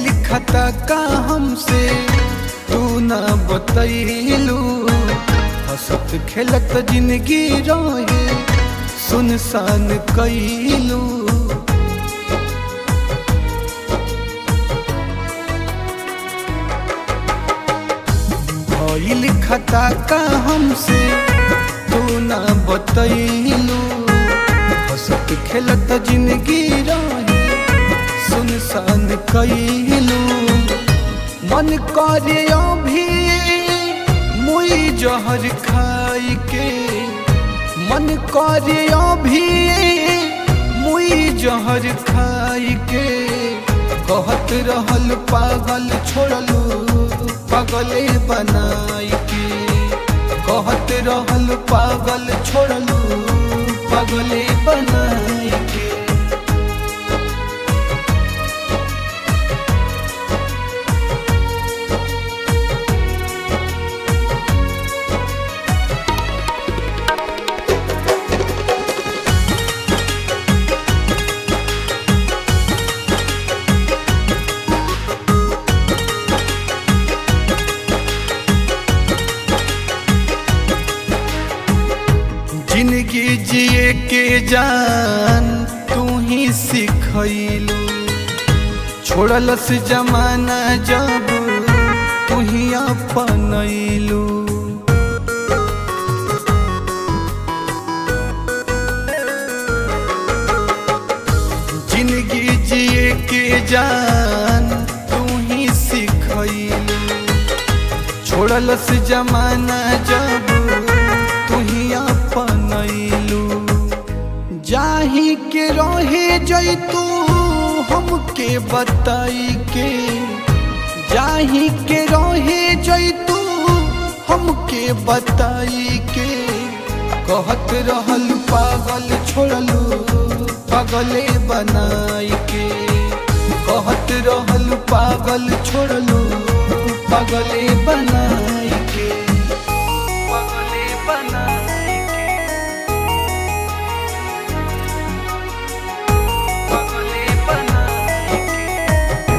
लिखता का हमसे तू ना बतैलू हंसत खेलत जिंदगी रहे सुनसान कैलू भइल खता का हमसे तू ना बतैलू हंसत खेलत जिंदगी रहे सुनसान कैलू मन करे अभी मुई जहर खाई के मन करे अभी मुई जहर खाई के कहत रहल पागल छोड़लू पागले बनाई के कहत रहल पागल छोड़लू पागले बनाई के जिंदगी जिए के जान तू ही सिखैलू छोड़लस जमाना जब तू ही अपनैलू जिंदगी जिए के जान तू ही सिखैलू छोड़लस जमाना जब तू ही अपनैलू जाही के रहे जैतू हमके बताई के जाही के रहे जैतू हमके बताई के कहत रहल पागल छोड़लू पागले बनाई के कहत रहल पागल छोड़लू पागले बनाई के पागले बनाई के पागले बनाई के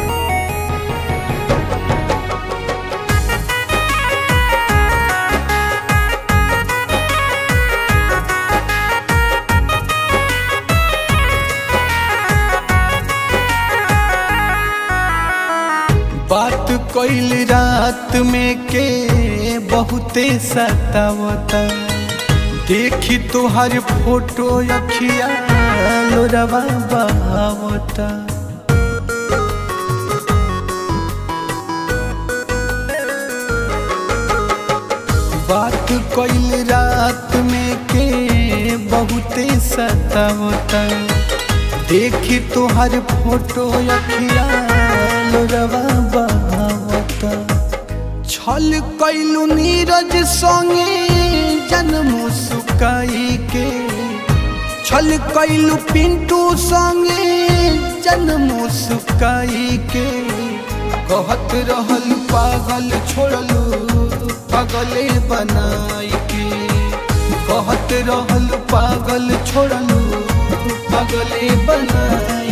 बात कैल रात में के बहुते सतावता देखी तुहार फोटो अखिया लोरवा बहावता बात कैल रात में के बहुते सतावता देखी तुहार फोटो अखिया लोरवा बहावता छल कैलू नीरज संगे जन्म सुकाई के छल कैलू पिंटू संगे जन्म सुकाई के कहत रहल पागल छोड़लू पागले बनाई के कहत रहल पागल छोड़लू पागले बनाई